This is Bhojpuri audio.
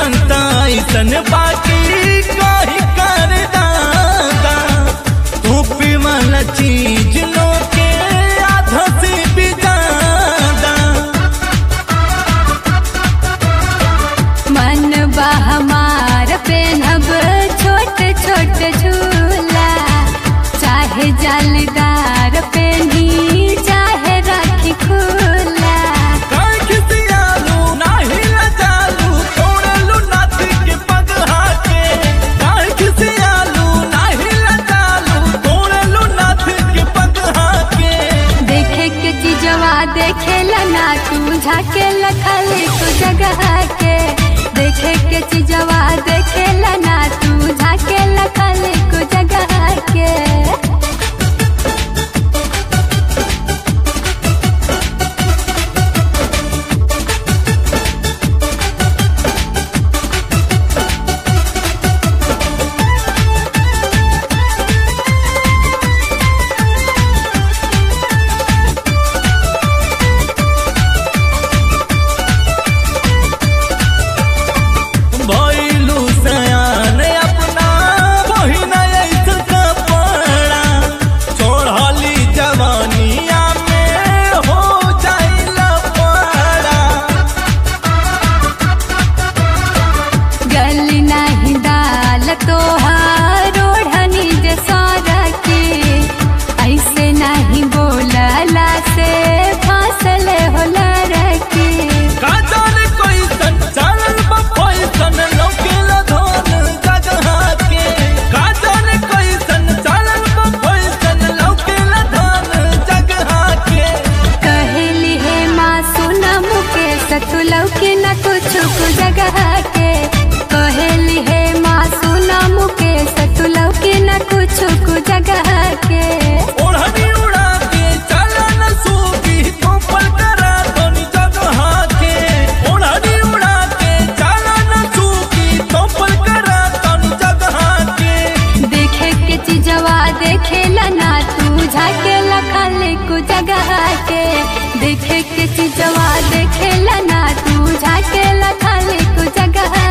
संता ऐसन बाकी कही कर दादा तू पीवल चीज लो के आधा से भी ज्यादा मन बा हमार पेनब छोट छोट झूला चाहे जालीदार पेनी चाहे राखी खुला काहे खिसियालू, नाही लजालू, तोड़लू नाथ के पगहा के। काहे खिसियालू, नाही लजालू, तोड़लू नाथ के पगहा के। देखे के चीजवा देखेला ना तू झाके लखले को जगह के देखे के चीजवा देखेला ना तू झाके लखले को जगह के भइलू सयान अपना बहिन ऐसन कपड़ा। चढ़ली जवानिया में हो जाइला पड़ा गली नहीं दाल तोहार ओढ़नी जे सारा के ऐसे नहीं बोलला से फासल होला रखे का जाने कैसन चलल बा फैसन लौकेला धन जगहा के का जाने कैसन चलल बा फैसन लौकेला धन जगहा के कहली है माँ सुना मुके सतुलव के न कुछ को जगह के कहली है माँ सुना मुके सतुलव के न कुछ को जगह के ओढ़नी उड़ा के चला न सूगी तोपल करा धनी जगहा के ओढ़नी उड़ा के चला न सूगी तोपल करा धनी जगहा के देखे के चीजवा देखेला ना तू झाके लखले को जगह के देखे के चीजवा देखेला ना तू झाके लखले को जगह